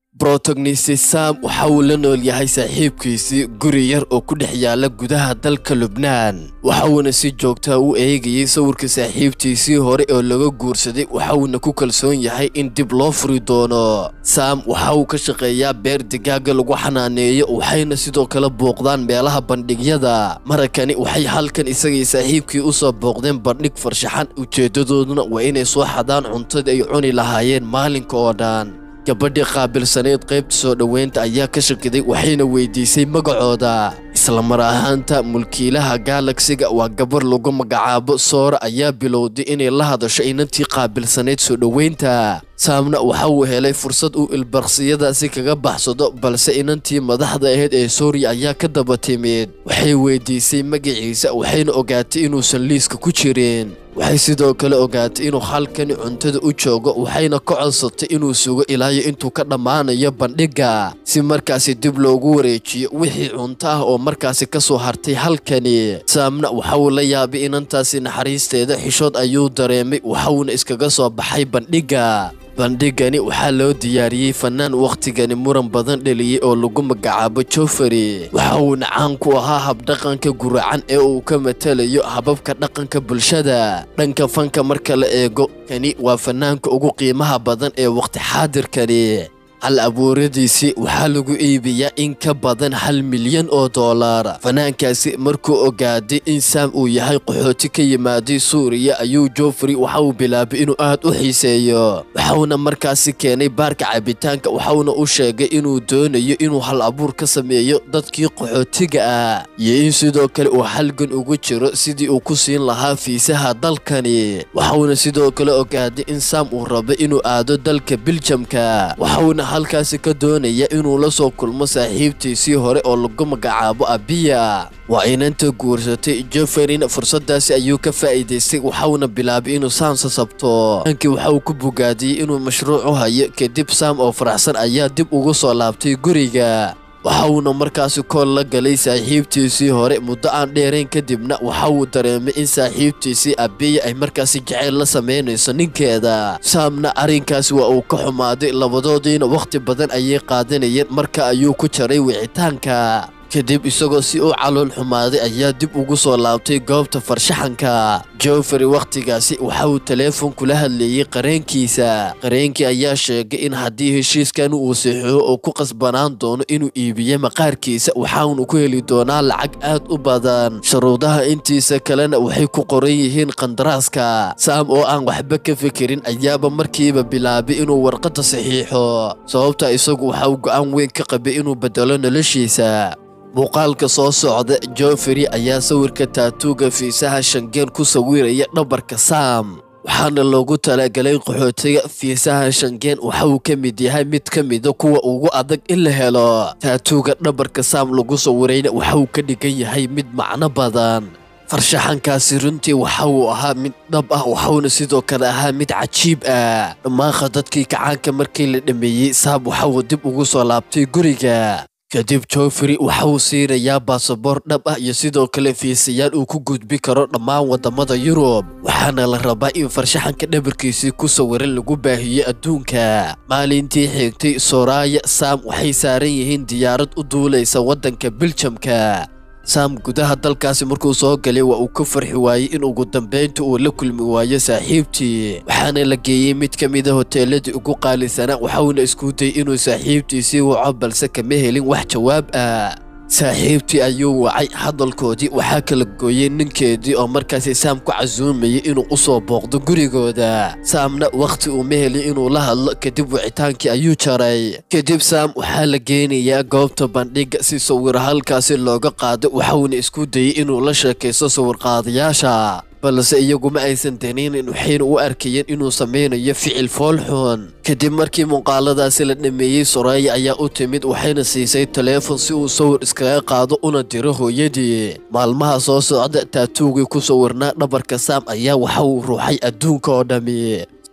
brotagnisi sam waxa uu la nool yahay saaxiibkiisii guri yar oo ku dhex yaala gudaha dalka lubnaan waxa uuna si joogtaa u eegayey sawirka saaxiibtiisii hore oo laga guursaday waxa uuna ku kalsoon yahay in dib loo furi doono sam waxa uu ka shaqeeyaa beer digaaga lagu xanaaneeyo waxayna sidoo kale booqdaan meelaha bandhigyada marakani waxay halkan isagii saaxiibkii u soo booqdeen bandhig farshaxan ujeeddadooduna waa inay soo xadaan cuntadii ay cuni lahaayeen maalinka oo dhan gabadhii qaabilsaneyd qaybta soo dhoweynta ayaa ka shakiday waxayna weydiisay magacooda isla mar ahaanta mulkiilaha gaalagsiga waa gabar lagu magacaabo soora ayaa bilowday inay la hadasho inantii qaabilsaneyd soo dhoweynta saamna waxa uu helay fursad uu ilbarsiyadaasi kaga baxsado balse inantii madaxda ahayd ee sooriya ayaa ka daba timid waxay weydiisay magaciisa waxayna ogaatay inuusan liiska ku jirin waxay sidoo kale ogaatay inuu halkani cuntada u joogo waxayna ka codsatay inuu sugo ilaayo intuu ka dhammaanayo bandhigga si markaasi dib loogu wareejiyo wixii cunto ah oo markaasi ka soo hartay halkani saamna waxa uu la yaabay inantaasi naxariisteeda xishood ayuu dareemay waxauna iskaga soo baxay bandhigga bandhigani waxaa loo diyaariyey fanaan wakhtigani muran badan dheliyey oo lagu magacaabo jofari waxa uuna caan ku ahaa habdhaqanka guracan ee uu ka matalayo hababka dhaqanka bulshada dhanka fanka marka la eego kani waa fanaanka ugu qiimaha badan ee wakhti xaadirkani hal abuuradiisii waxaa lagu iibiyaa in ka badan hal milyan oo dollar fanaankaasi markuu ogaaday in saam uu yahay qaxooti ka yimaaday suuriya ayuu jofrey waxa uu bilaabay inuu aad u xiiseeyo waxauna markaasi keenay baarka cabitaanka waxauna u sheegay inuu doonayo inuu hal abuur ka sameeyo dadkii qaxootiga ah iyo in sidoo kale uu halgan ugu jiro sidii uu ku siin lahaa fiisaha dalkani waxauna sidoo kale ogaaday in saam uu rabo inuu aado dalka biljamka waxauna halkaasi ka doonaya inuu la soo kulmo saaxiibtiisii hore oo lagu magacaabo abiya waa inanta guursatay joferin fursadaasi ayuu ka faa'iidaystay waxauna bilaabay inuu saam sasabto ankii waxa uu ku bogaadiyey inuu mashruuc u hayo kadib saam oo faraxsan ayaa dib ugu soo laabtay guriga waxa uuna markaasi kool la galay saaxiibtiisii hore muddo aan dheerayn kadibna waxa uu dareemay in saaxiibtiisii abiya ay markaasi jaceyl la samaynayso ninkeeda saamna arrinkaasi waa uu ka xumaaday labadoodiina wakhti badan ayay qaadanayeen marka ayuu ku jaray wicitaanka kadib isagoo si u calool xumaaday ayaa dib ugu soo laabtay goobta farshaxanka jofrey wakhtigaasi waxa uu teleefon kula hadleeyey qareenkiisa qareenkii ayaa sheegay in haddii heshiiskan uu saxiixo oo ku qasbanaan doono inuu iibiyo maqaarkiisa waxaanu ku heli doonaa lacag aad u badan shuruudaha intiisa kalena waxay ku qoran yihiin qandaraaska saam oo aan waxba ka fikirin ayaaba markiiba bilaabay inuu warqadda saxiixo sababta isagu waxa uu go'aan weyn ka qabay inuu bedelo noloshiisa muuqaalka soo socda jofrey ayaa sawirka taatuuga fiisaha shangeen ku sawiraya dhabarka saam waxaana loogu talagalay qaxootiga fiisaha shangeen waxa uu ka mid yahay mid ka mida kuwa ugu adag in la helo taatuuga dhabarka saam lagu sawirayna waxa uu ka dhigan yahay mid macno badan farshaxankaasi runtii waxa uu ahaa mid dhab ah waxauna sidoo kale ahaa mid cajiib ah dhammaanka dadkii kacaanka markii la dhameeyey saam waxa uu dib ugu soo laabtay guriga kadib jofrey waxa uu siinayaa baasaboor dhab ah iyo sidoo kale fiisayaal uu ku gudbi karo dhammaan waddamada yurub waxaana la rabaa in farshaxanka dhabarkiisii ku sawiran lagu baahiyo adduunka maalintii xigtay soraya sam waxay saaran yihiin diyaarad u duulaysa waddanka biljamka saam gudaha dalkaasi markuu soo galay waa uu ka farxi waayey in ugu dambaynta uu la kulmi waayo saaxiibtii waxaana la geeyey mid ka mida hoteeladii ugu qaalisanaa waxauna isku dayay inuu saaxiibtiisii waco balse kama helin wax jawaab ah saaxiibtii ayuu wacay hadalkoodii waxaa kala gooyey ninkeedii oo markaasi saam ku casuumayay inuu u soo booqdo gurigooda saamna wakhti uuma helin inuu la hadlo kadib wicitaankii ayuu jaray kadib saam waxaa la geenayaa goobta bandhigga si sawir halkaasi looga qaado waxauna isku dayey inuu la sheekaysto sawirqaadayaasha balse iyaguma aysan danaynin waxayna u arkayeen inuu samaynayo ficil foolxun kadib markii muuqaaladaasi la dhameeyey soraya ayaa u timid waxayna siisay taleefon si uu sawir iskaga qaado una diro hooyadii maalmaha soo socda taatuugii ku sawirnaa dhabarka saam ayaa waxa uu ruuxay adduunka oo dhammi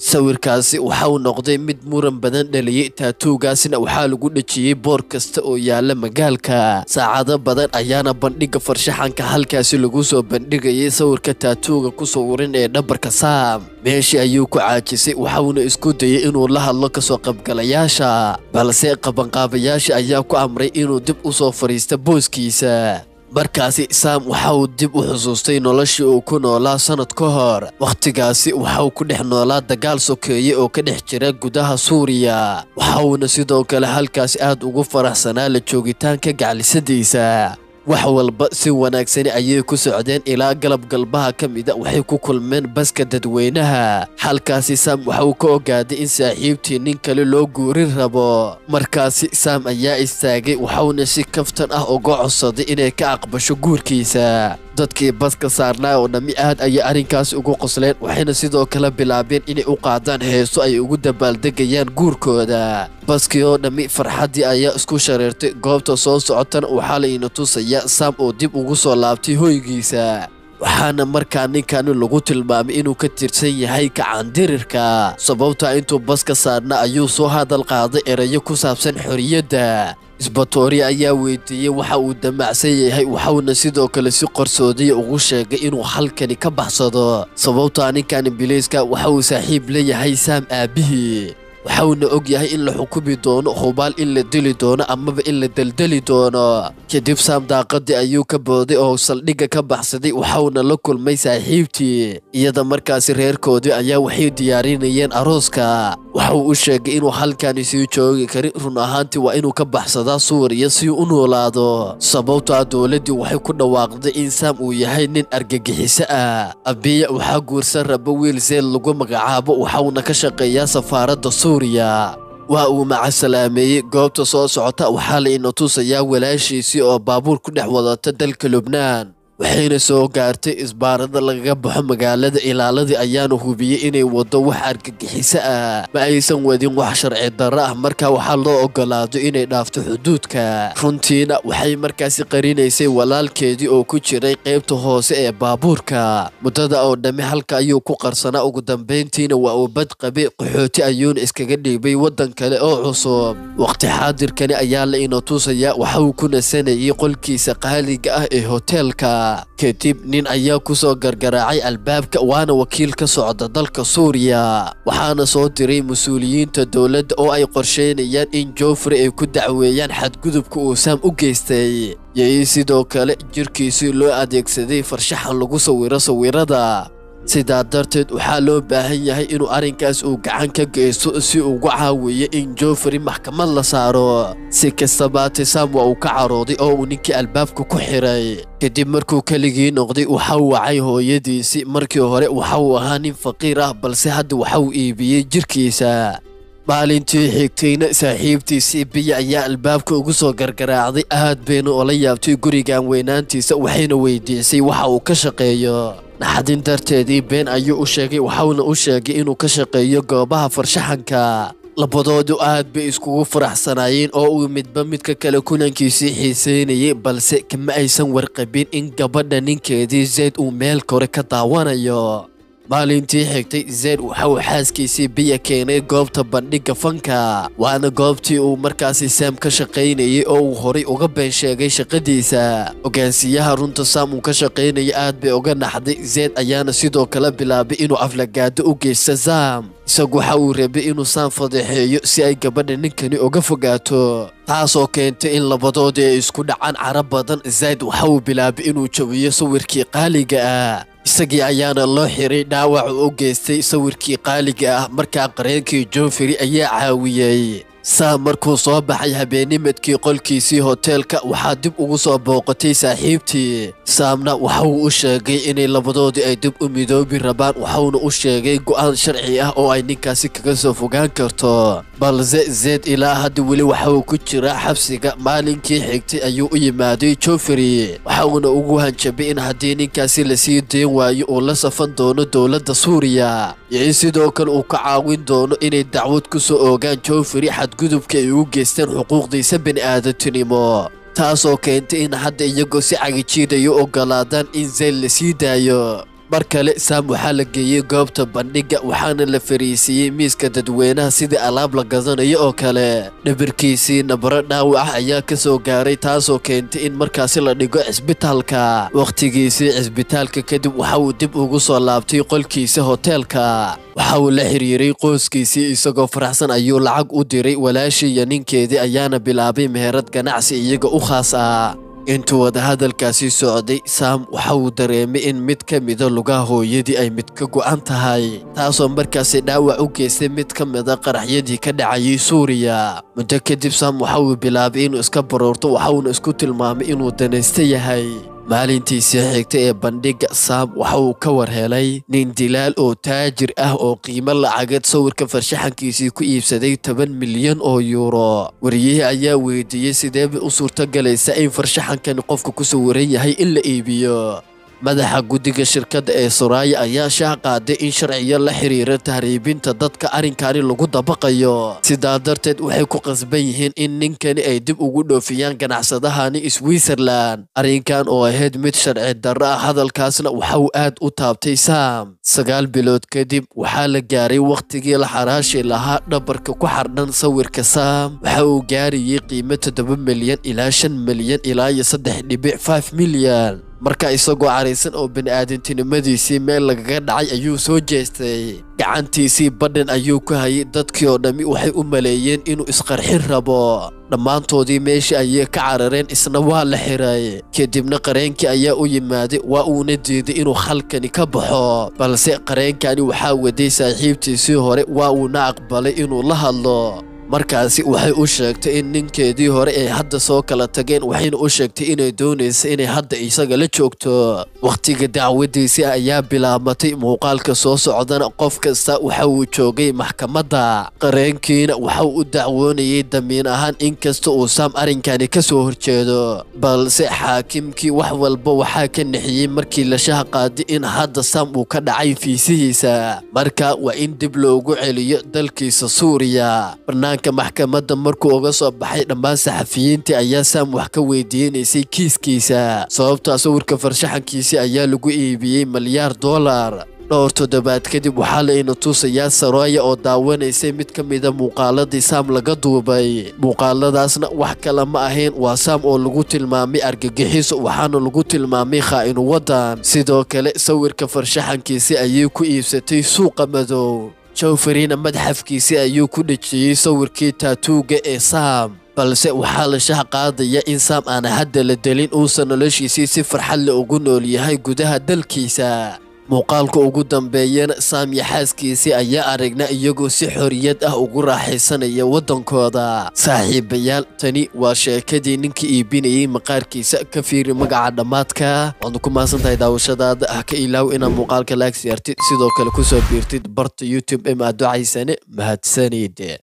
sawirkaasi waxa uu noqday mid muran badan dhaliyey taatuugaasina waxaa lagu dhejiyey boor kasta oo yaala magaalka saacado badan ayaana bandhigga farshaxanka halkaasi lagu soo bandhigayay sawirka taatuuga ku sawiran ee dhabarka saam meeshii ayuu ku caajisay waxauna isku dayay inuu la hadlo kasoo qaybgalayaasha balse qabanqaabayaasha ayaa ku amray inuu dib u soo fadhiista booskiisa markaasi saam waxa uu dib u xusuustay noloshii uu ku noolaa sannad ka hor wakhtigaasi waxa uu ku dhex noolaa dagaal sokeeye oo ka dhex jira gudaha suuriya waxa uuna sidoo kale halkaasi aad ugu faraxsanaa la joogitaanka gaclisadiisa wax walba si wanaagsani ayay ku socdeen ilaa galab galbaha ka mida waxay ku kulmeen baska dadweynaha halkaasi saam waxa uu ka ogaaday in saaxiibtii nin kale loo guurin rabo markaasi saam ayaa istaagay waxauna si kaftan ah uga codsaday inay ka aqbasho guurkiisa dadkii baska saarnaa oo dhammi aad ayay arrinkaasi ugu qosleen waxayna sidoo kale bilaabeen inay u qaadaan heeso ay ugu dabaaldegayaan guurkooda baskii oo dhammi farxaddii ayaa isku shareertay goobta soo socotana waxaa layna tusaya saam oo dib ugu soo laabtay hoygiisa waxaana markaa ninkani lagu tilmaamay inuu ka tirsan yahay kacandirirka sababtaa intuu baska saarna ayuu soo hadal qaaday erayo ku saabsan xorriyadda isbatoori ayaa weydiiyey waxa uu damacsan yahay waxauna sidoo kale si qarsoodiya ugu sheegay inuu halkani ka baxsado sababtaa ninkan biliiska waxa uu saaxiib leeyahay saam aabbihii waxauna og yahay in la xukumi doono hubaal in la dili doono amaba in la deldeli doono kadib saam daaqadii ayuu ka booday oo saldhigga ka baxsaday waxauna la kulmay saaxiibtii iyada markaasi reerkoodii ayaa waxay diyaarinayeen arooska waxauu u sheegay inuu halkani sii joogi karin run ahaantii waa inuu ka baxsadaa suuriya si u noolaado sababtaa dowladdii waxay ku dhawaaqday in saam uu yahay nin argagixiso ah abiya waxaa guursan raba wiil seel lagu magacaabo waxauna ka shaqeeyaa safaaradda suuriya waa uu macasalaameeyey goobta soo socota waxaa la ina tusayaa walaashiisii oo baabuur ku dhex wadata dalka lubnaan waxayna soo gaartay isbaarada lagaga baxo magaalada ilaaladii ayaana hubiyey inay waddo wax argagixiso ah ma aysan wadin wax sharci darro ah markaa waxaa loo ogolaado inay dhaafto xuduudka runtiina waxay markaasi qarinaysay walaalkeedii oo ku jiray qaybta hoose ee baabuurka muddada oo dhammi halka ayuu ku qarsanaa ugu dambayntiina waa uu bad qabay qaxooti ayuuna iskaga dhiibay waddan kale oo cusub waqti xaadirkani ayaa la ina tusayaa waxa uu ku nasanayay qolkiisa qaaliga ah ee hoteelka kadib nin ayaa ku soo gargaraacay albaabka waana wakiil ka socda dalka suuriya waxaana soo diray mas-uuliyiinta dowladda oo ay qorsheynayaan in joffrey ay ku dacweeyaan xadgudubka uu saam u geystay yay sidoo kale jirkiisii loo adeegsaday farshaxan lagu sawiro sawirada sidaa darteed waxaa loo baahan yahay inuu arrinkaas uu gacan ka geysto si ugu caawiyo in joffrey maxkamad la saaro si kastabaate saam waa uu ka carooday oo uu ninkii albaabka ku xiray kadib markuu keligii noqday waxa uu wacay hooyadiisii markii hore waxa uu ahaa nin faqiir ah balse hadda waxa uu iibiyey jirkiisa maalintii xigtayna saaxiibtiisii biya ayaa albaabka ugu soo gargaraacday aad bayna ola yaabtay gurigan weynaantiisa waxayna weydiisay waxa uu ka shaqeeyo naxadin darteedii been ayuu u sheegay waxauna u sheegay inuu ka shaqeeyo goobaha farshaxanka labadoodu aad bay iskugu faraxsanaayeen oo uu midba midka kale kulankiisii xiiseynayay balse kama aysan warqabin in gabadha ninkeedii zayd uu meel kore ka daawanayo maalintii xigtay zayd waxa uu xaaskiisii biya keenay goobta bandhigga fanka waana goobtii uu markaasi saam ka shaqaynayay oo uu horay uga been sheegay shaqadiisa hogaansiyaha runta saam uu ka shaqaynaya aad bay uga naxday zayd ayaana sidoo kale bilaabay inuu aflagaado u geysta saam isagu waxa uu rabay inuu saam fadeexeeyo si ay gabadha ninkani uga fogaato taasoo keentay in labadoodii ay isku dhacaan cara badan zayd waxa uu bilaabay inuu jawiyo sawirkii qaaliga ah isagii ayaana loo xiray dhaawac u geystay sawirkii qaaliga ah markaa qareenkii joffrey ayaa caawiyey saam markuu soo baxay habeennimadkii qolkiisii hoteelka waxaa dib ugu soo booqatay saaxiibtii saamna waxauu u sheegay inay labadoodii ay dib u midoobi rabaan waxauna u sheegay go'aan sharci ah oo ay ninkaasi kaga soo fogaan karto balse zeed ilaa hadda weli waxa uu ku jiraa xabsiga maalinkii xigtay ayuu u yimaaday joffrey waxauna ugu hanjabay in haddii ninkaasi lasii dayn waayo uu la safan doono dowladda suuriya iyo in sidoo kale uu ka caawin doono inay dacwad ku soo oogaan joffrey xadgudubka ay u geysteen xuquuqdiisa bini'aadantinimo taasoo keentay in hadda iyagoo si cagijiidayo ogolaadaan in zayd la sii daayo mar kale saam waxaa la geeyey goobta bandhigga waxaana la fariisiiyey miiska dadweynaha sidii alaab la gadanayo oo kale dhibirkiisii nabaro dhaawac ah ayaa ka soo gaaray taasoo keentay in markaasi la dhigo cisbitaalka wakhtigiisii cisbitaalka kadib waxa uu dib ugu soo laabtay qolkiisa hoteelka waxa uu la xiriiray qoyskiisii isagoo faraxsan ayuu lacag u diray walaashii iyo ninkeedii ayaana bilaabay meherad ganacsi iyaga u khaas ah intuu wadahadalkaasi socday saam waxa uu dareemay in mid ka mida lugaha hooyadii ay mid ka go'an tahay taasoo markaasi dhaawac u geystay mid ka mida qaraxyadii ka dhacayay suuriya muddo kadib saam waxa uu bilaabay inuu iska baroorto waxa uuna isku tilmaamay inuu danaysta yahay maalintiisii xigtay ee bandhigga saam waxa uu ka war helay nin dilaal oo taajir ah oo qiimo lacageed sawirka farshaxankiisii ku iibsaday toban milyan oo yuuro wariyihii ayaa weydiiyey sideeba u suurtogalaysa in farshaxankani qofka ku sawiran yahay in la iibiyo madaxa guddiga shirkadda ee suraaya ayaa shaah qaaday in sharciyo la xiriira tahriibinta dadka arrinkani lagu dabaqayo sidaa darteed waxay ku qasban yihiin in ninkani ay dib ugu dhoofiyaan ganacsadahani switzerland arrinkan oo ahayd mid sharci darro ah hadalkaasna waxa uu aad u taabtay saam sagaal bilood kadib waxaa la gaaray wakhtigii la xaraashi lahaa dhabarka ku xardhan sawirka saam waxa uu gaarayay qiimo toddoba milyan ilaa shan milyan ilaa iyo saddex dhibic five milyan marka isagoo caraysan oo bini'aadantinimadiisii meel lagaga dhacay ayuu soo jeestay gacantiisii badhan ayuu ku hayay dadkii oo dhammi waxay u maleeyeen inuu isqarxin rabo dhammaantoodii meeshii ayay ka carareen isna waa la xiray kadibna qareenkii ayaa u yimaaday waa uuna diiday inuu khalkani ka baxo balse qareenkani waxaa waday saaxiibtiisii hore waa uuna aqbalay inuu la hadlo markaasi waxay u sheegtay in ninkeedii hore ay hadda soo kala tageen waxayna u sheegtay inay doonaysa inay hadda isaga la joogto wakhtiga dacwadiisii ayaa bilaabmatay muuqaalka soo socdana qof kasta waxa uu joogay maxkamadda qareenkiina waxa uu u dacwoonayay damiin ahaan inkasta uu saam arrinkani ka soo horjeedo balse xaakimkii wax walba waxaa ka nixiyey markii la shaah qaaday in hadda saam uu ka dhacay fiisihiisa marka waa in dib loogu celiyo dalkiisa suuriya maxkamadda markuu uga soo baxay dhammaan saxafiyiintii ayaa saam wax ka weydiinaysay kiiskiisa sababtaa sawirka farshaxankiisii ayaa lagu iibiyey malyaar dollar dhowr toddobaad kadib waxaa layna tusayaa sarooya oo daawanaysay mid ka mida muuqaaladii saam laga duubay muuqaaladaasna wax kale ma ahayn waa saam oo lagu tilmaamay argagixiso waxaana lagu tilmaamay khaa'inu waddan sidoo kale sawirka farshaxankiisii ayay ku iibsatay suuqa madow jawfarina madxafkiisii ayuu ku dhejiyey sawirkii taatuuga ee saam balse waxaa la shaah qaadaya in saam aana hadda la delin uusan noloshiisii si farxad le ugu nool yahay gudaha dalkiisa muuqaalka ugu dambeeyana saam iyo xaaskiisii ayaa aragna iyagoo si xoriyad ah ugu raaxaysanaya waddankooda saaxiibayaal tani waa sheekadii ninka iibinayay maqaarkiisa ka fiiri magaca dhammaadka waadnu ku mahadsan tahay daawashadaada ah ka ilaaw inaad muuqaalka laag siyaartid sidoo kale kusoo biirtid barta youtube ee maaducaysane mahadsanid